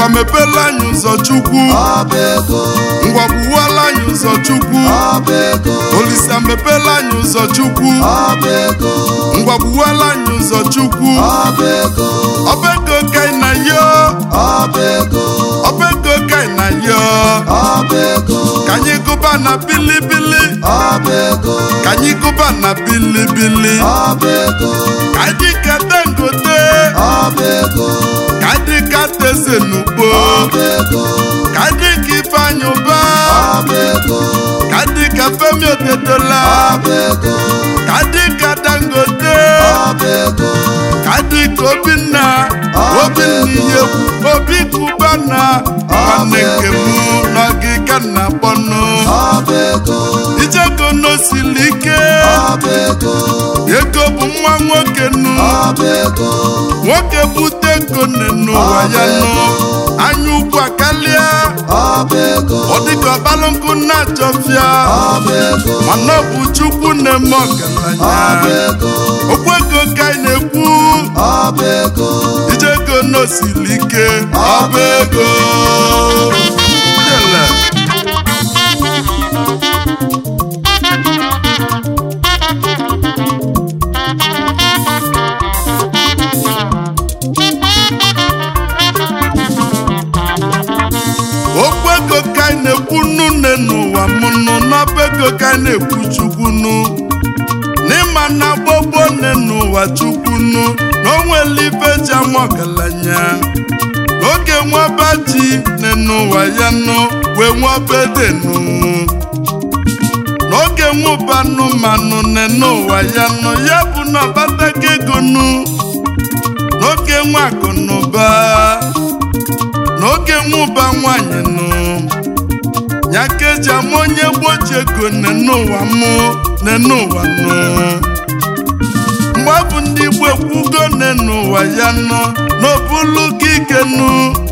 ngwa mepela anyị ụzọ chukwu ọba ego ngwa gbuwala anyị ụzọ chukwu ọba ego olisa mepela anyị ụzọ chukwu ọba ego ngwa gbuwala anyị ụzọ chukwu ọba ego ọba ego kai na yo ọba ego ọba ego kai na yo ọba ego ka anyị gụba na bilibili ọba ego ka anyị gụba na bilibili ọba ego ka anyị ka dangote ọba ego ka anyị ka teze n'ugbo ọba ego ka anyị ka ifeanyị ụba ọba ego ka anyị ka femi otedola ọba ego ka anyị ka dangote ọba ego ka anyị ka obinna obinna ihe obi kubana nwanne nke m n'ọgịga na kpọnụ ọba ego ijego n'osili ike ọba ego ego bụ nwa nwoke nụ ọba ego nwoke bute ego n'ụwa ya nụ anya ugwu akarịa ọba ego ọ dịka ọbalụ nkụ na-achọfịa ọba ego mana ọ bụ chukwu na-eme ọgaranya ọba ego okwu ego ka anyị na-ekwu ọba ego ije ego n'osili ike ọba ego Yele. okwu ego ka anyị na-ekwu nnu nne n'ụwa m nụ n'ọba ego ka anyị na-ekwu chukwu nụ n'ịma na gbogbo nne n'ụwa chukwu nụ na o nwere ife ji ama ọgaranya n'oge nwaba ji nne n'ụwa ya nụ wee nwaba ede nụ n'oge nwụba anụmanụ nne n'ụwa ya nụ ya bụ na ọbatago ego nụ n'oge nwe akụ na ụba n'oge nwụba nwanyị nụ ya ka eji ama onye gboji ego nne n'ụwa mụ nne n'ụwa nụ mgbe ọ bụ ndị igbo ekwugo nne n'ụwa ya nọ n'obulu gị ike nụ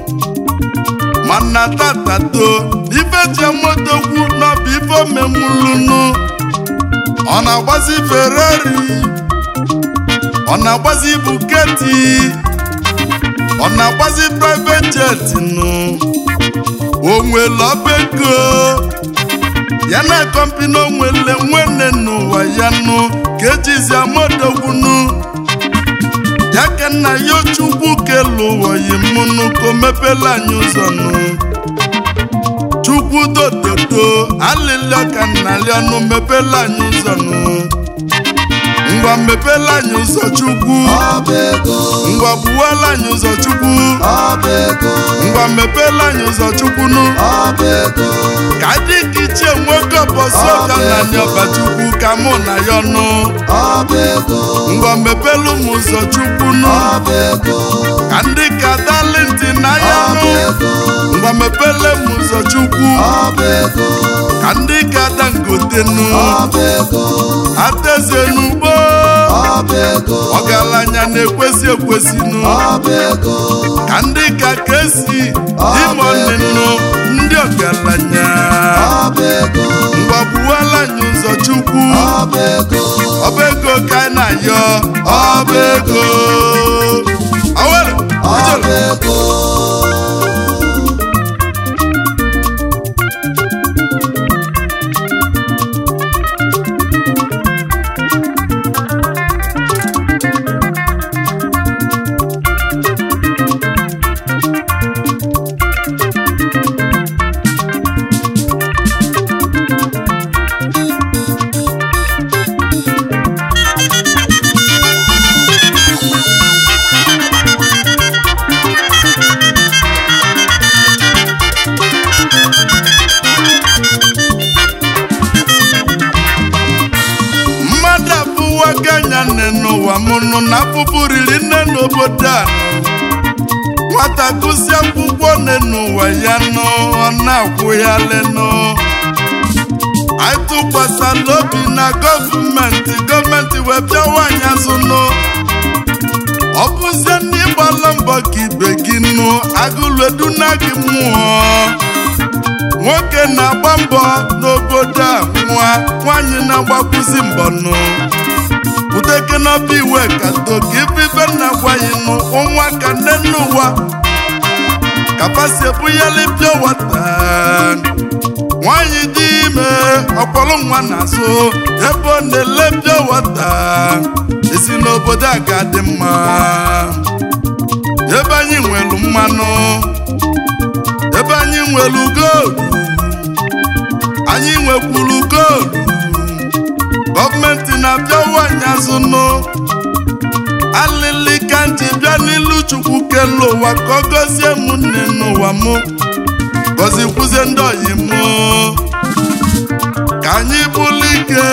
mana tatato ife ji amotokwu n'ọbụ ife omemulunu ọ na-agbazi ferrari ọ na-agbazi buketi ọ na-agbazi private jet nụ o nwere ọba ego ya na kọmpini onwele nwanne n'ụwa ya nụ ka ejizi amodogwunu ya ka nna ya chukwu kelu ụwa yi mụnụ ka o mepela anyị ụzọ nụ chukwu dododo alịlịọ ka nna ya nụ mepela anyị ụzọ nụ ngwa mepela anyị ụzọ chukwu ọba ego ngwa gbuwala anyị ụzọ chukwu ọba ego ngwa mepela anyị ụzọ chukwu nụ ọba ego ka dị ka ichie nwoke ọbọsị ọka na anyị ọbachukwu ka mụ na ya ọnụ ọba ego ngwa mepelu m ụzọ chukwu nụ ọba ego ka ndị ka talenti na ya ọba nụ ego ngwa mepele m ụzọ chukwu ọba ego ka ndị ka dangote nụ ọba ego ateze n'ugbo ọba ego ọgaranya na-ekwesị ekwesị nụ ọba ego ka ndị ka kesi ime ọnịnụ ndị ọgaranya ọba ego ngwa gbuwala anyị ụzọ chukwu ọba ego ọba ego ka anyị na-ayọ ọba ego awere ọba ijele ego mmadụ abụwago anya nne n'ụwa mụnụ na afụfụ riri nne n'obodo a nwata gụsị akwụkwọ nne n'ụwa ya nọ ọ na-akwụ ya lenụ anyị tụkwasịla obi na gọọmenti gọọmenti wee bịawa anyị azụnụ ọ bụzie ndị gbala mbọ ka ibe gị nụ agụlụeduna gị mmụọ nwoke na-agba mbọ n'obodo a nwa nwanyị na-agbakwụzi mbọ nụ uteke n'ọba iwe ka toka ife nna gwaghị nụ nwa ka nne n'ụwa kapasi ebunyeli pịa wata nwanyị dị ime ọkpọrọ nwa na-azụ ebe ọ na-ele pịa wata esi n'obodo a ga-adị mma ebe anyị nwelu mmanụ ebe anyị nwelu goldu anyị nwekwuru goldu gọọmenti na-abịawa anyị azụnụ alịlị ka nji bịa n'ilu chukwu kelu ụwa ka ọ gọzie m nne n'ụwa m gọzikwuzie ndị oyi m ka anyị bụlụ ike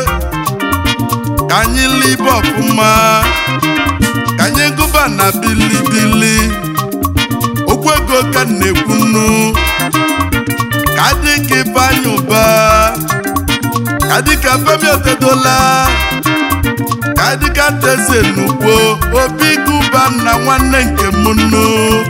ka anyị libe ọfụma ka anyị gụba na bilibili okwu ego ka m na-ekwunu ka dị ka ifeanyị ụba ka dị ka femi otedola ka dị ka teze n'ugbo obi gụba na nwanne nke m nnu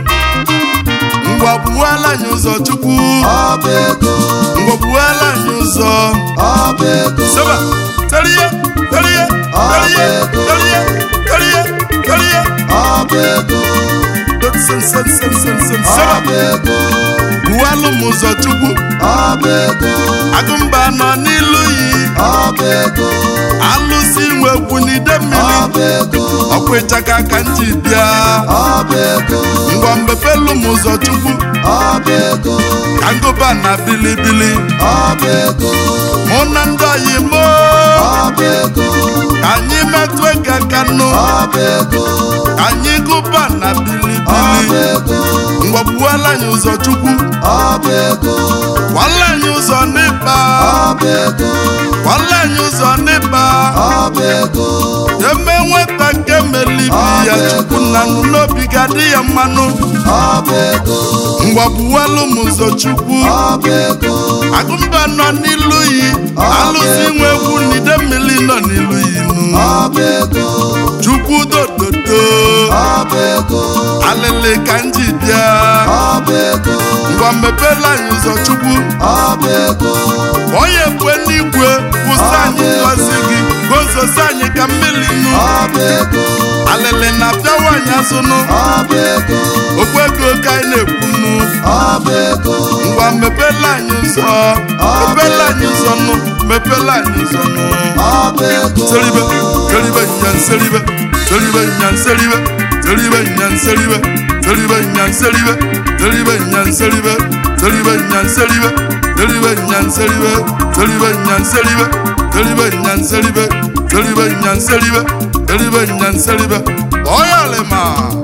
ngwa buwala anyị ụzọ chukwu ọba ego ngwa buwala anyị ụzọ ọba ego seba teriye teriye teriye teriye teriye teriye ọba ego sen sen sen sen sen seba ọba ego buwalụ m ụzọ chukwu ọba ego agụmba nọ n'ilu yi ọba ego alụsị nwe egwu n'ide mmiri ọba ego ọkwa ịchaka ka m ji bịa ọba ego ngwa mbepelu m ụzọ chukwu ọba ego ka ngụba na bilibili ọba ego mụ na ndị oyi m ọba ego ka anyị metụ ego aka nụ ọba ego ka anyị gụba na ọba bilibili ego ngwa buwala anyị ụzọ chukwu ọba ego kwala anyị ụzọ n'ịkpa ọba ego kwala anyị ụzọ n'ịkpa ọba ego eme nweta nke melibi ya chukwu na nụ n'obi ga-adị ya mmanụ ọba ego ngwa buwalụ m ụzọ chukwu ọba ego agụmba nọ n'ilu yi alụsị nwe egwu n'ide mmiri nọ n'ilu yi nụ ọba ego chukwu dododo ọba ego alịlị ka m ji bịa ọba ego ngwa mepela anyị ụzọ chukwu ọba ego onye kwe n'igwe kwụsị anyị ngọzi gị gozosi anyị ka mmiri nụ ọba ego alịlị na-abịawa anyị azụnụ ọba ego okwu ego ka anyị na-ekwunu ọba ego ngwa mepela anyị ụzọ mepela anyị ụzọ nụ mepela anyị ụzọ nụ ọba ego seribe seribe nyan seribe seribe nyan seribe seribe nyan seribe seribe nyan seribe seribe nyan seribe seribe nyan seribe seribe nyan seribe seribe nyan seribe seribe nyan seribe seribe nyan seribe seribe nyan seribe oyalema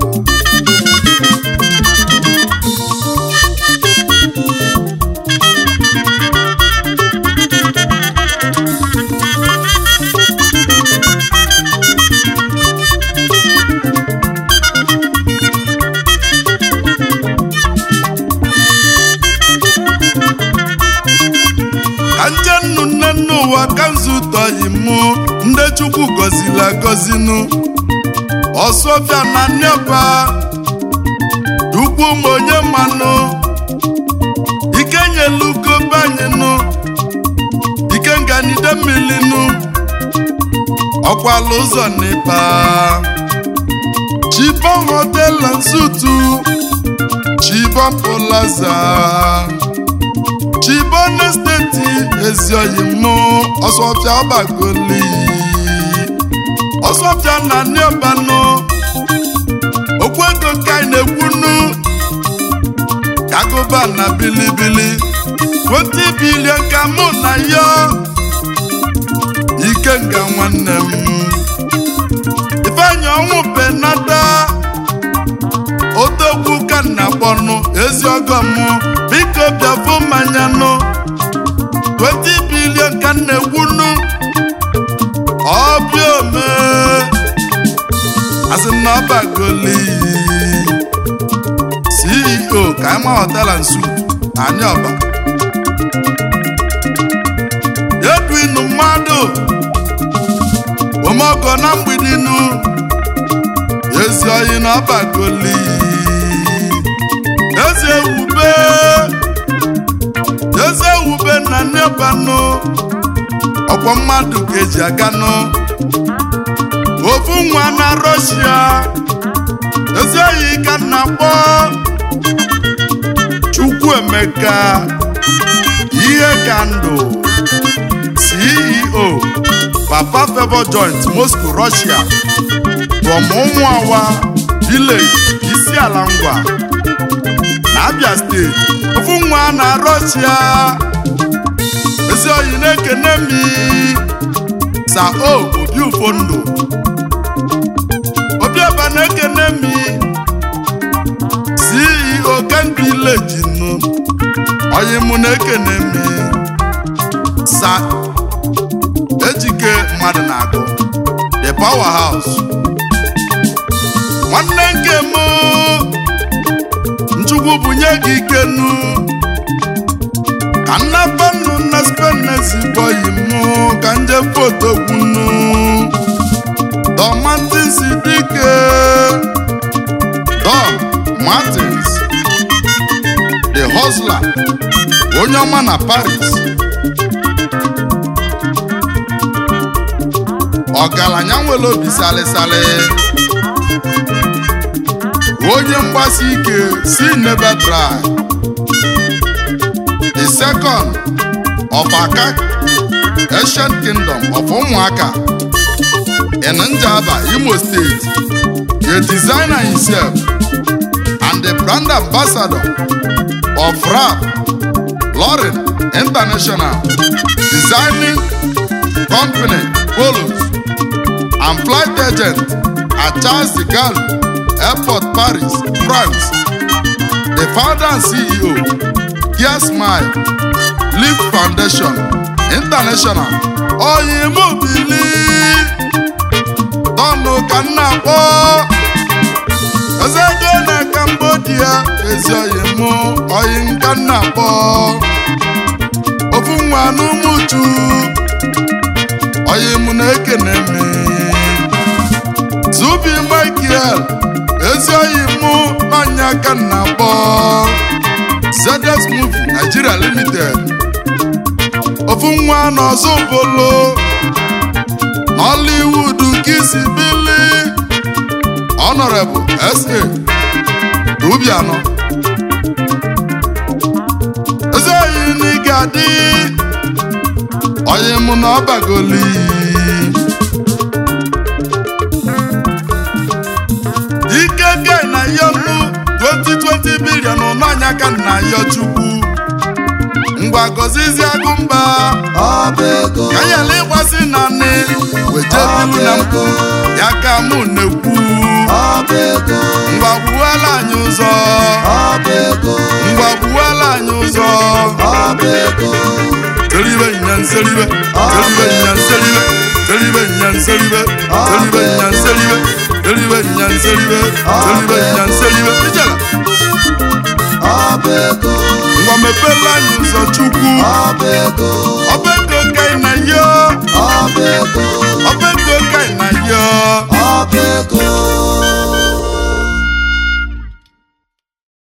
ka nje nnu nne n'ụwa ka nzutọghị mụ ndị chukwu gọziri agọzinu ọsọfịa na nneọba ukwu m onye mmanụ ike nyelugo banyenu ike nganide mmilinu ọkwala ụzọ n'ịba chibon hotel and sutu chibon plaza chibone steeti ezioyi mụ ọsọfịa ọbagoli ọsọfịa na nịọbanụ okwu ego ka anyị na-ekwunu kagụba na bilibili 20 bilion ka mụ na ya ikenga nwanne m ifeanyị ọnwụ penata odogwu ka m na-akpọnụ ezi ọgọ m biko bịafụ mmanya nụ 20 bilion ka m na-ekwunu ọbịa ome asị m na ọbagoli ceo ka anyị ma họtela nsu anyị ọba edwin mmadụ omeọgọ na mgbidinu ezi oyi na ọbagoli eze ewube eze ewube na nnebanụ ọkwọ mmadụ ka eji aganụ ofu nwa na rọshia ezi oyi ka m na-akpọ Chukwuemeka ihe ka ndụ CEO Papa Favour Joint Moscow Russia from Ụmụawa Village Isiala Ngwa na Abia steeti ofu nwa na Russia ezi oyi na-ekene mi sa o obi ufondo obiọba na-ekene mi CEO Ken Village nụ oyi mụ na-ekene mi sa ejike mmadụ na-agụ the power house nwanne nke m nchukwu bunye gị ikenu ka nnapanu na spenesiboyi mụ ka nje foto gwunu Don Martins dike Don Martins the hustler onye ọma na Paris ọgaranya nwere obi salịsalị onye mgbasi ike si never try the second of Akak ancient kingdom of ụmụaka in Njaba Imo State the designer himself and the brand ambassador of rap Lauren International designing company Polos and flight agent at Charles de Gaulle Airport, Paris, France. The founder and CEO, Kia Smile, Leap Foundation, International, Oyimobili, Tọnụ ka m na-akpọ Ezego na Cambodia, ezi oyimụ, oyi nka m na-akpọ Ofu nwa n'ụmụchu, oyimụ na-ekene m Zubi Michael ezi oyi mụ n'ọnya ka m na-akpọ ZS Movie Nigeria Limited ofu nwa n'ọzọ bolo Nollywood kisi bili Honorable SA Rubiano ezi oyi n'ịga dị oyi mụ na ọbagoli ike gai na yọnu 2020 bilion n'anya ka nna ya chukwu ngwa gọzizi agụmba ọba ego ka nyela ịgbasi naanị weje bilu na mpụ ya ka mụ na-ekwu ọba ego ngwa gbuwala anyị ụzọ ọba ego ngwa gbuwala anyị ụzọ ọba ego teribe nyanseribe teribe nyanseribe teribe nyanseribe teribe nyanseribe teribe nyanseribe teribe nyanseribe ijela ọba ego ngwa mepela anyị ụzọ chukwu ọba ego ọba ego ka ị na yo ọba ego